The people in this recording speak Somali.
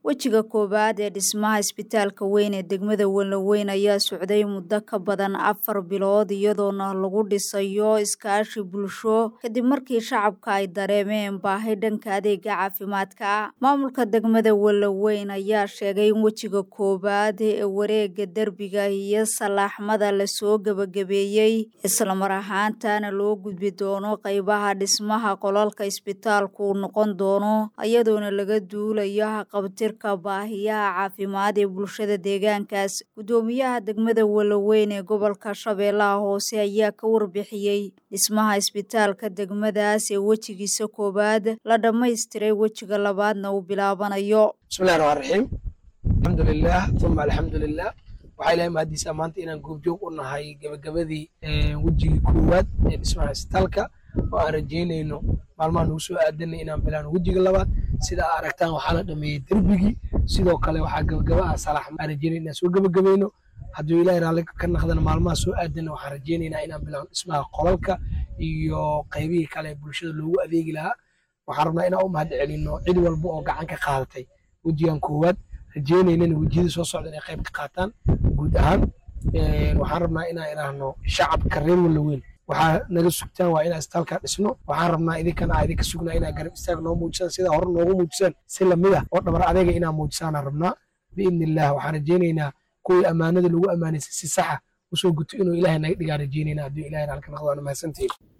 wejiga koowaad ee dhismaha isbitaalka weyn ee degmada walaweyn ayaa socday muddo ka badan afar bilood iyadoona lagu dhisayo iskaashi bulsho kadib markii shacabka ay dareemeen baahi dhanka adeega caafimaadka maamulka degmada walaweyn ayaa sheegay in wejiga koowaad ee wareega derbiga iyo salaaxmada lasoo gebagabeeyey islamar ahaantana loo gudbi doono qeybaha dhismaha qolalka isbitaalku uu noqon doono iyadoona laga duulayo haqabtir baahiyaha caafimaad ee bulshada deegaankaas guddoomiyaha degmada walaweyn ee gobolka shabeellaha hoose ayaa ka warbixiyey dhismaha isbitaalka degmadaas ee wejigiisa koowaad la dhammaystiray wejiga labaadna uu bilaabanayo bismillahi raxmaan raxiim alxamdulilah uma alxamdulilah waxaa ilahay mahadiisa maanta inaan goobjoog u nahay gebagabadii wejigii koowaad ee dhismaha isbitaalka oo aan rajeynayno maalmaha nagu soo aadanay inaan bilaano wejiga labaad sida aa aragtaan waxaa la dhameeyey derbigii sidoo kale waxaa gabagaba ah salaax aan rajeynay inaan soo gebagabayno hadduu ilahay raalli ka naqdana maalmaha soo aadana waxaan rajeynaynaa inaan bilaano dhismaha qolalka iyo qaybihii kale ee bulshada loogu adeegi lahaa waxaan rabnaa inaan u mahad celino cid walba oo gacan ka qaadatay wejigan koowaad rajeynaynana wejiyada soo socda inay qayb ka qaataan guud ahaan waxaan rabnaa inaan idhaahno shacabka reer walaweyn waxaa naga sugtaan waa inaan isbitaalka dhisno waxaan rabnaa idinkana aa idinka sugnaa inaa garab istaag noo muujisaan sida hore noogu muujisaan si lamid ah oo dhabar adeega inaa muujisaanaan rabnaa biidni illah waxaan rajeynaynaa kuwii ammaanada lagu ammaanaysay si saxa usoo guto inuu ilaahay naga dhigaa rajeynaynaa hadduu ilahay raalka naqdo waana mahadsantihiin